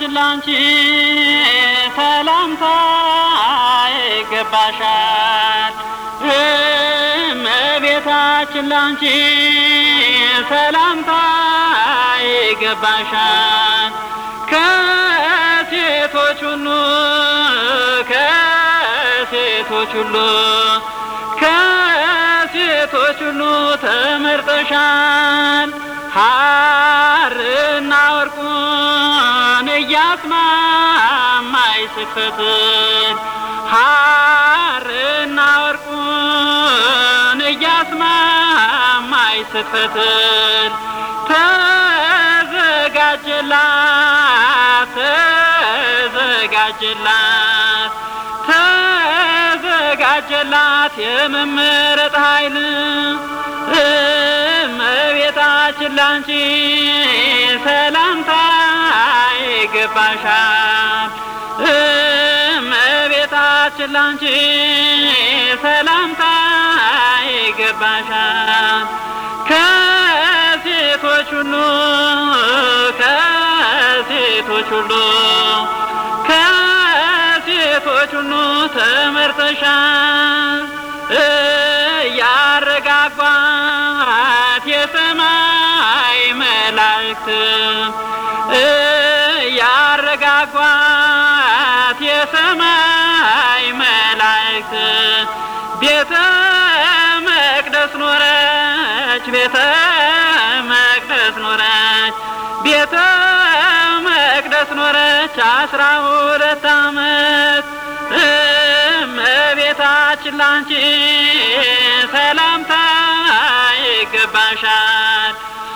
እመቤታችን ላንቺ ሰላምታ ይገባሻል። እመቤታችን ላንቺ ሰላምታ ይገባሻል። ከሴቶች ሁሉ ከሴቶች ሁሉ ከሴቶች ሁሉ ተመርጠሻል። ሐርና ወርቁን እያስማማይ ስትፈትል ሐርና ወርቁን እያስማማይ ስትፈትል ተዘጋጀላት ተዘጋጀላት ተዘጋጀላት የመመረጥ ኃይል እመቤታችን ላንቺ ሰላምታ ይገባሻል። እመቤታችን ላንቺ ሰላምታ ይገባሻል። ከሴቶች ሁሉ ከሴቶች ሁሉ ከሴቶች ሁሉ ተመርጠሻል። ያረጋጓት የሰማይ መላእክት ያረጋጓት የሰማይ መላእክት ቤተ መቅደስ ኖረች ቤተ መቅደስ ኖረች ቤተ መቅደስ ኖረች አስራ ሁለት ዓመት እመቤታችን ላንቺ ሰላምታ ይገባሻል።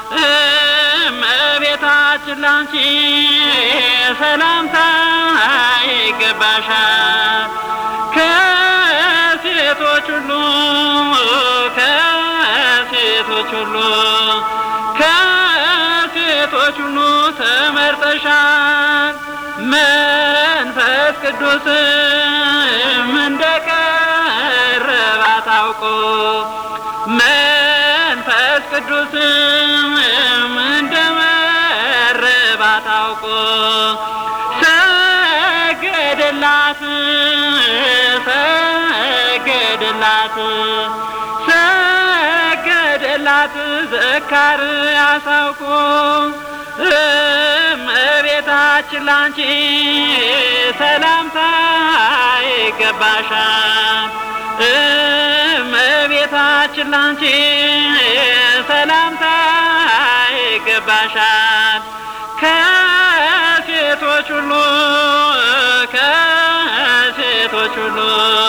እመቤታችን ላንቺ ሰላምታ ይገባሻል። ከሴቶች ሁሉ ከሴቶች ሁሉ ከሴቶች ሁሉ ተመርጠሻል። መንፈስ ቅዱስም እንደቀረባት አውቆ መንፈስ ቅዱስም እንደመረባት አውቆ ሰገደላት ሰገደላት ሰገደላት ዘካርያስ አውቆ እመቤታችን ላንቺ ሰላምታ ይገባሻል። እመቤታችን ላንቺ ሰላምታ ይገባሻል። ከሴቶች ሁሉ ከሴቶች ሁሉ